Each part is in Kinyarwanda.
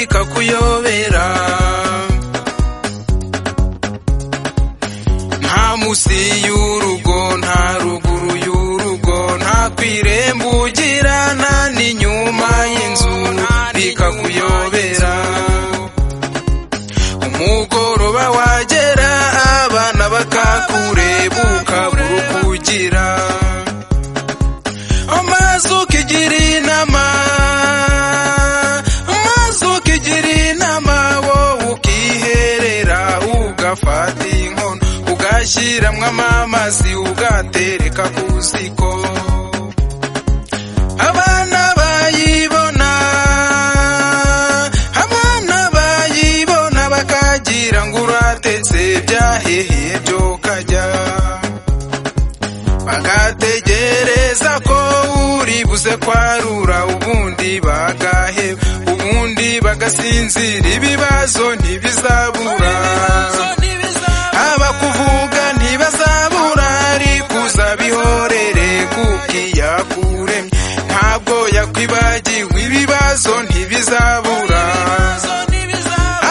bakakuyobera nta munsi y'urugo nta ruguru y'urugo nta kwiremba ugira nta n'inyuma y'inzu bikakuyobera umugoroba wagera abana bakakureba ukabura uko ugira amazi ukigira inama amazi ukigira inama wowe ukiherera ugafata inkono ugashyiramo amamazi ugatereka ku ziko abana bayibona abana bayibona bakagira ngo uratetse byaheheye byo kajya bagategereza ko uri buze kwarura ubundi bagaheba ubundi bagasinzira ibibazo ntibizabura abakuvuga ntibazabura ariko uzabihorere kuko iyakuremye ntabwo yakwibagiwe ibibazo ntibizabura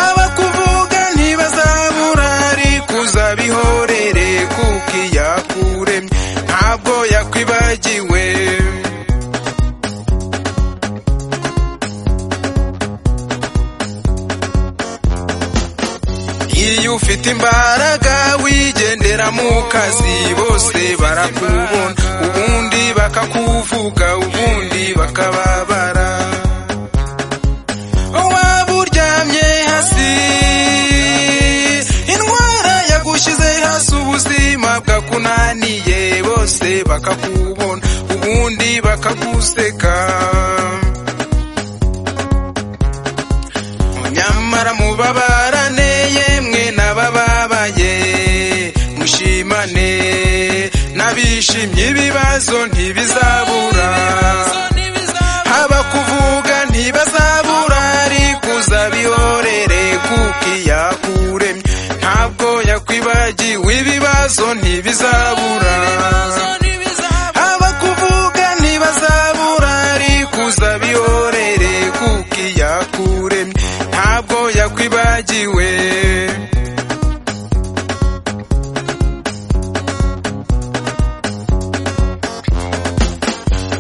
abakuvuga ntibazabura ariko uzabihorere kuko iyakuremye ntabwo yakwibagiwe iyo ufite imbaraga wigendera mu kazi bose barakubona ubundi bakakuvuga ubundi bakababara waba uryamye hasi indwara yagushyize hasi ubuzima bwakunaniye bose bakakubona ubundi bakaguseka nyamara mubabarane yemwe n'abababaye mushimane n'abishimye ibibazo ntibizabura haba kuvuga ntibazabura ariko uzabihorere kuko iyakuremye ntabwo yakwibagiwe ibibazo ntibizabura haba kuvuga ntibazabura ariko uzabihorere kuko iyakuremye ntabwo yakwibagiwe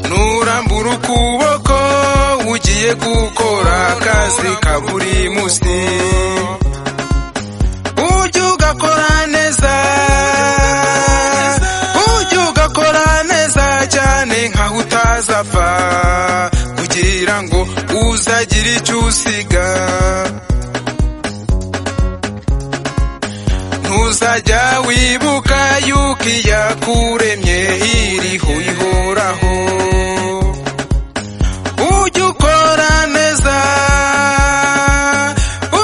nurambura ukuboko ugiye gukora akazi ka buri munsi ujye ugakora neza ujye ugakora neza cyane nkaho utazapfa kugira ngo uzagira icyo usiga ntuzajya wibuka yuko iyakuremye iriho ihoraho ujye ukora neza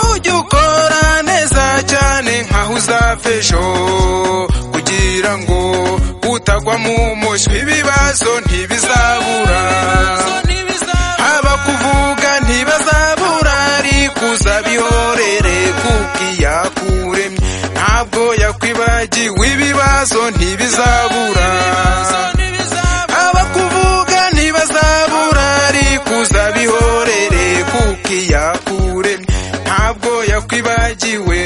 ujye ukora neza cyane nkaho uzapfa ejo kugira ngo utagwa mu muswi ibibazo ntibizabura haba kuvuga ntibazabura ariko uzabihorere kuko iyakuremye ntabwo yakwibagiwe ibibazo ntibizabura abakuvuga ntibazabura ariko uzabihorere kuko iyakuremye ntabwo yakwibagiwe